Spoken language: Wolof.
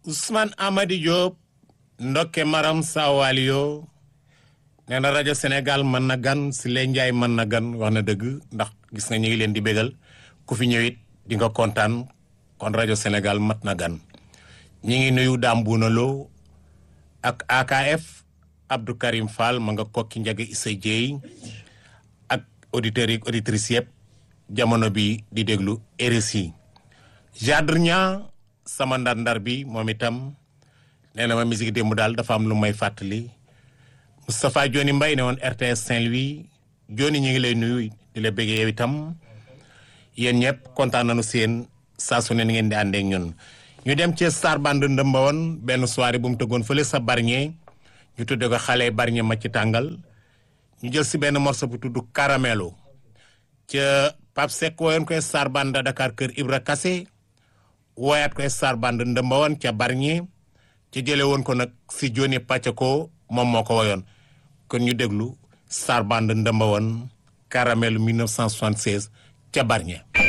Ousmane Amady Diop ndokke Maram Sawalio nee na rajo Sénégal mën na gan si leen Njaay mën na gan wax na dëgg ndax gis nga ñu ngi leen di bégal ku fi ñëwit di nga kontaan kon rajo Sénégal mat na gan ñi ngi nuyu Dame Bouna Lo ak AKF Abdou Karim Fall ma nga kokki njaga Issa Dieye ak auditeurs yi auditrices yëpp jamono bi di déglu RSI Jadre Niang sama ndar-ndar bi moom itam nee na ma musique démb daal dafa am lu may fàttali Moustapha Joni Mbaye ne woon RTS Saint-Louis Joni ñu ngi lay nuyu di la bëggee yow itam yéen ñëpp kontaan nañu seen saa su ne ni ngeen di àndee ak ñun. ñu dem ci Star Band ndëmba woon benn soirée bu mu tëggoon fële sa Bargny ñu tudde ko xale Bargny ma ci tàngal ñu jël si benn morceau bu tudd Caramelo ca Pape Seck woyoon koy Star Band Dakar kër Ibra Kassé wooyaat koy Star Band ndëmba woon ca Bargny ci jële woon ko nag si Joni Pacheco moom moo ko woyoon kon ñu déglu Star Band ndëmba woon Caramelo 1976 ca Bargny